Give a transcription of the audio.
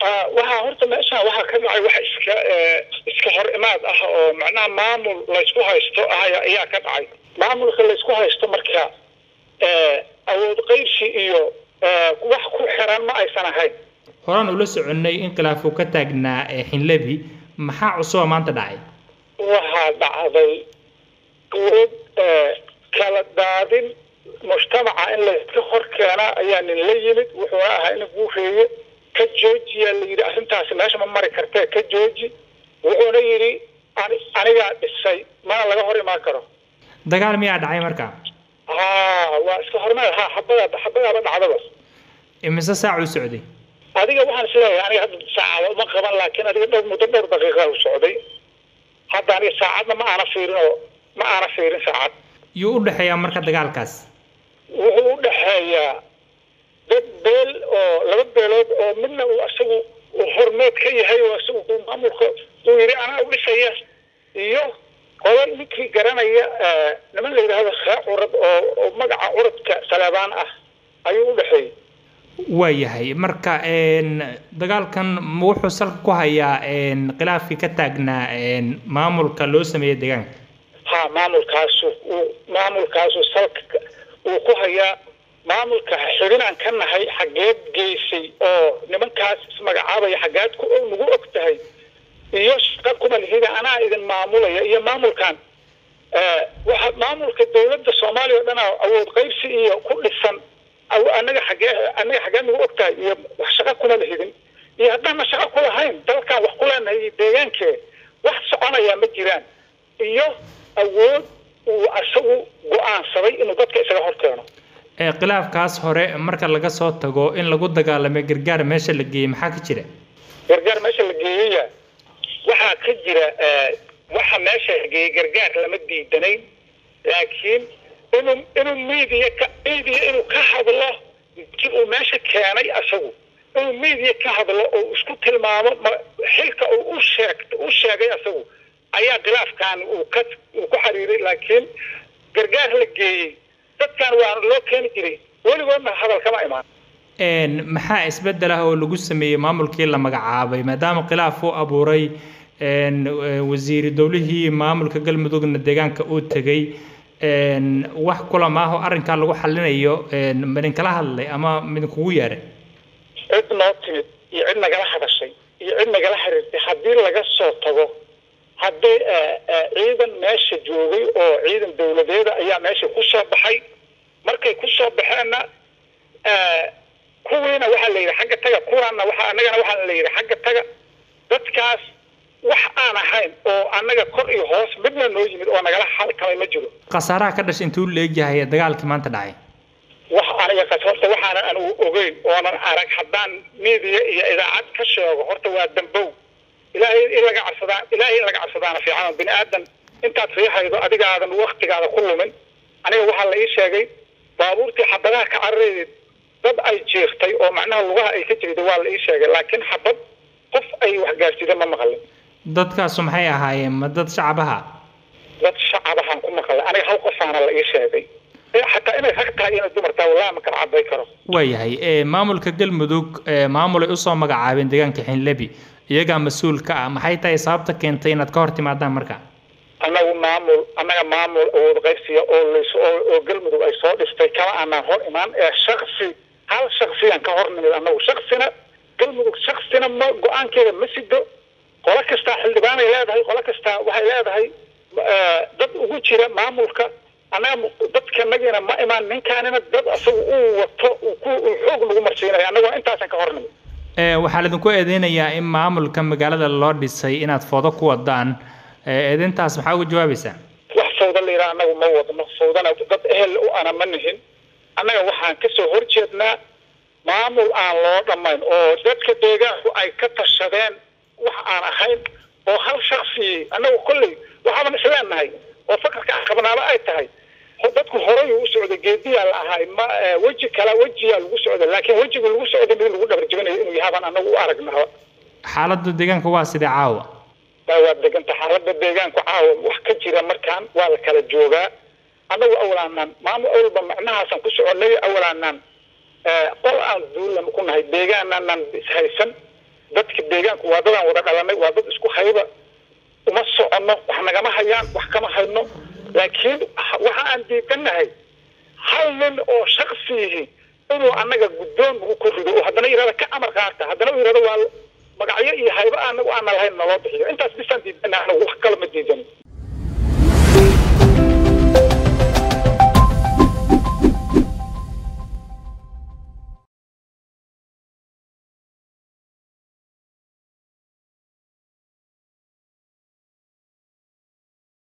waxaa horta meeshaan waxaa ka dhacay wax iska iska hor imaad ah oo macnaha maamul laysku haysto ah ayaa ka dhacay maamulka laysku haysto marka awood qaybsi iyo wax ku xiran ma aysan ahayn horaan ula soconnay in khilaaf uu ka taagnaa xinlebi maxaa cusuba maanta dhacay waxaa dhacday awood kala daadin mujtamaca in layska hor keenaa ayaa nin la yimid wuxuuna ahaa in guureeye ka joojiyaa la yidhi arrintaasi meesha ma mari kartee ka jooji wuxuuna yidhi anigaa dhisay mana laga hor imaan karo dagaal miyaa dhacay marka ha waa iska hormeed ha xabada xabadaaba dhacdaba imise saac u socday adiga waxaan isleeyahay aniga hadda saacada uma qaban laakiin adiga dhowr muddo dhowr daqiiqa u socday hadda aniga saacadna ma aana fiirin oo ma aana fiirin saacad yuu u dhexeeyaa marka dagaalkaas wuxuu u dhexeeyaa dad beel oo laba beelood oo midna uu isagu hormeed ka yahay oo isagu uu maamulka uu yidhi anaa u dhisaya iyo qolo ninkii garanaya niman la yidhaahdo khee curad oo oo magaca curadka saleebaan ah ayuu u dhexeeyey waayahay marka dagaalkan wuxuu salka ku hayaa khilaafkii ka taagnaa maamulka loo sameeyey deegaanka ha maamulkaasu uu maamulkaasu salka uu ku hayaa maamulka xidhinaan ka nahay xaggeed geysay oo nimankaas ismagacaabaya xaggeed ku nagu og tahay iyo shaqa kuma lihida anaa idin maamulaya iyo maamulkan waxa maamulka dawladda soomaaliya o dhan awood qaybsi iyo ku dhisan anaga xagee anaga xaggeed nagu og tahay iyo wax shaqa kuma lihidin iyo haddaana shaqa ku lahayn dalkan wax ku leenahay iyo deegaankee wax soconayaa ma jiraan iyo awood uu isagu go-aansaday inuu dadka isaga hor keeno khilaafkaas hore marka laga soo tago in lagu dagaalamay gargaar meesha la geeyey maxaa ka jira gargaar meesha la geeyaya waxaa ka jira waxa meesha la geeyey gargaar lama diidanayn laakiin inuu inuu media ka media inuu ka hadlo ki uu meesha keenay isagu inuu media ka hadlo oo isku tilmaamo xilka uu u sheeg u sheegay isagu ayaa khilaafkan uu ka uu ku xiriiray laakiin gargaar la geeyey dadkan waa loo keeni jiray weligoodna hadal kama imaan maxaa isbedel ah oo lagu sameeyey maamulkii la magacaabay maadaama khilaaf uu abuuray wasiiri dowlihii maamulka galmudugna deegaanka uu tegey wax kulam ah oo arrinkaa lagu xalinayo midinkala hadlay ama midinkugu yeeray cid noo timid iyo cid nagala hadashay iyo cid nagala xiriirtay haddii laga soo tago haddii ciidan meesha joogay oo ciidan dawladeeda ayaa meesha ku soo baxay markay ku soo baxeenna kuwiina waxaa la yidhi xagga taga kuwaanna waxa annagana waxaa la yidhi xagga taga dadkaas wax aan ahayn oo annaga kor iyo hoos midna noo yimid oo nagala xalkamay ma jiro khasaaraha ka dhashay intuu leegyahay dagaalkii maanta dhacay wax aniga kas horta waxaanan anigu ogeyn oonan arag haddaan media iyo idaacad ka sheego horta waa dambow ilaahay in laga cabsadaa ilaahay in laga cabsadaana fiican bini aadan intaad riixaydo adigaadan waktigaada ku lumin aniga waxaa la ii sheegay baabuurtii xabadaha ka carareedeed dad ay jeeftay oo macnaha lugaha ay ka jirtay waa la ii sheegay laakiin xabad qof ay wax gaarsiida ma maqlin dadkaasu maxay ahaayeen ma dad shacabaha dad shacabahaan ku maqlay aniga hal qofaana la ii sheegay xataa inay rag tahay inay dumar tahay wallahi ma kala caday karo waayahay maamulka galmudug maamul ay usoo magacaabeen deegaanka xinlebi iyagaa mas-uul ka ah maxay tahay sababta keentay inaad ka hor timaadaan marka annagu maamul annaga maamul awood qaybsiya oo lays oo galmudug ay soo dhistay kama aanaan hor imaan ee shaksi hal shaksiyaan ka hor nimid annagu shaksina galmudug shaksina ma go-aankeeda ma sido qolo kastaa xildhibaanay leedahay qolo kastaa waxay leedahay dad ugu jira maamulka annaga dadka nagiina ma imaan ninkaanina dad asagu uu wato uu ku uu xoog nagu marsiinayo annaguna intaasan ka hor nimid waxaa laidinku eedeynayaa in maamulka magaalada loo dhisay inaad foodo ku wadaan eedeyntaas maxaa uga jawaabaysaa wax fawda la yidhaha annagu ma wadno fawdana dad ehel u ana ma nihin annaga waxaan kasoo horjeednaa maamul aan loo dhammayn oo dadka deegaanku ay ka tashadeen wax aan ahayn oo hal shaksi annagu kolley waxaaban isleenahay oo fakarka aan qabnaaba ay tahay dadku horay u socday geediyaa la ahaay ma weji kala wejiyaa lagu socday laakiin wejiga lagu socday mid lagu dhabar jebinayo inuu yahaabaan annagu u aragnaa xaaladda deegaanka waa sidee caawa waa deganta xaaladda deegaanku caawa wax ka jira markaan waa la kala joogaa annagu awlaanaan maamul awalba macnahaasaan ku soconay awlaanaan qol aan duulan ku nahay deegaanaanan ishaysan dadka deegaanku waa dadaan wada dhalanay waa dad isku hayba uma soconno wax nagama hayaan wax kama hayno laakiin waxa aan diidanahay hal nin oo shaksiyihi inuu annaga guddoon nagu korido oo haddana yirahda ka amar qaata haddana uu yirahdo waa magacyo iyo hayba anagu aana lahayn naloo bixiyo intaas bisaan diidana anagu wax kale ma diidanin